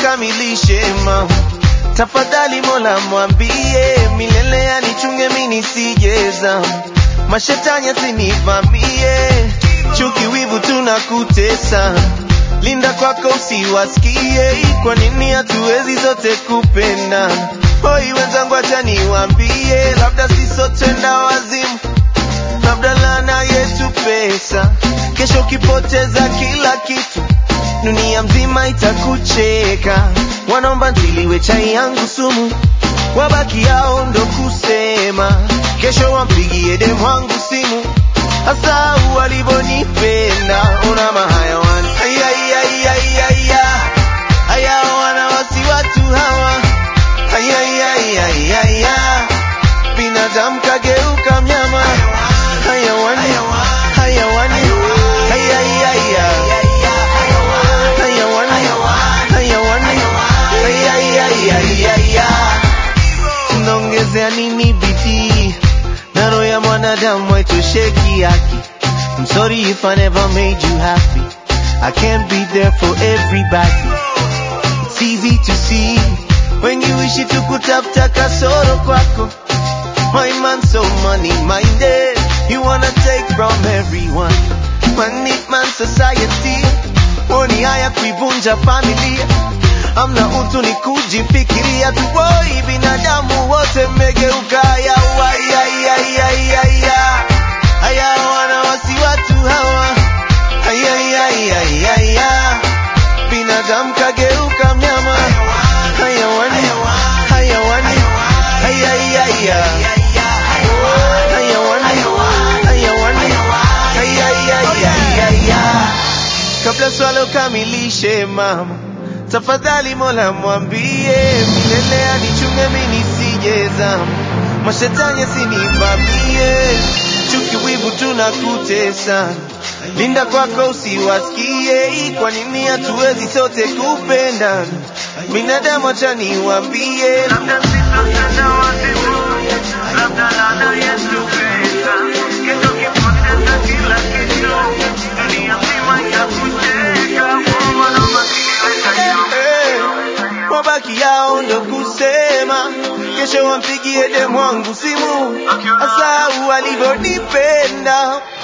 ukamilishe mama tafadhali mola mwambie milele anichunge mini sijeza mashetani asinivamie chuki wivu tunakutesa linda kwako usiwasikie kwa nini hatuwezi zote kupenda hoi wenzangu acha niwambie labda sisotenda wazimu labda lana yetu pesa kesho ukipoteza kila kitu dunia mzima itakucheka wanaomba ntiliwe chai yangu sumu wabaki yao ndo kusema kesho wampigie demu wangu simu asau walivonipenda una mahayawani ayayayayaya haya wana wasi watu hawa ayayayayaya binadamu kageuka mnyama hayawani hayawani ayayaya hayawani hayawani ayayayayaya tunaongezea nini bidii na roho ya mwanadamu haitosheki haki I'm sorry if I never made you happy I can't be there for everybody It's easy to see wengi wishi tukutafuta kasoro kwako My man so money minded You wanna take from everyone Money man society Woni haya kuivunja familia Amna utu ni kujifikiria tu Woi binadamu wote mmegeuka ya Wai ai ai ai ai ai Haya wana wasi watu hawa Ai ai ai ai ai ai Binadamu kageuka mnyama Hayawani Hayawani Ai ai ai ai Hayawani Hayawani Ai ai ai ai ai ai kabla swala ukamilishe mama tafadhali mola mwambie milele anichunge mimi nisijezama mashetani asinivamie chuki wivu tunakutesa linda kwako usiwasikie kwa nini hatuwezi sote kupendana binadamu acha niwambie labda sitotenda wazimu labda laana yetu pesa kesho kipoteza kila kitu dunia mzima itakucheka Eh, wabaki yao ndo kusema kesho wampigie demu wangu simu asau alivyonipenda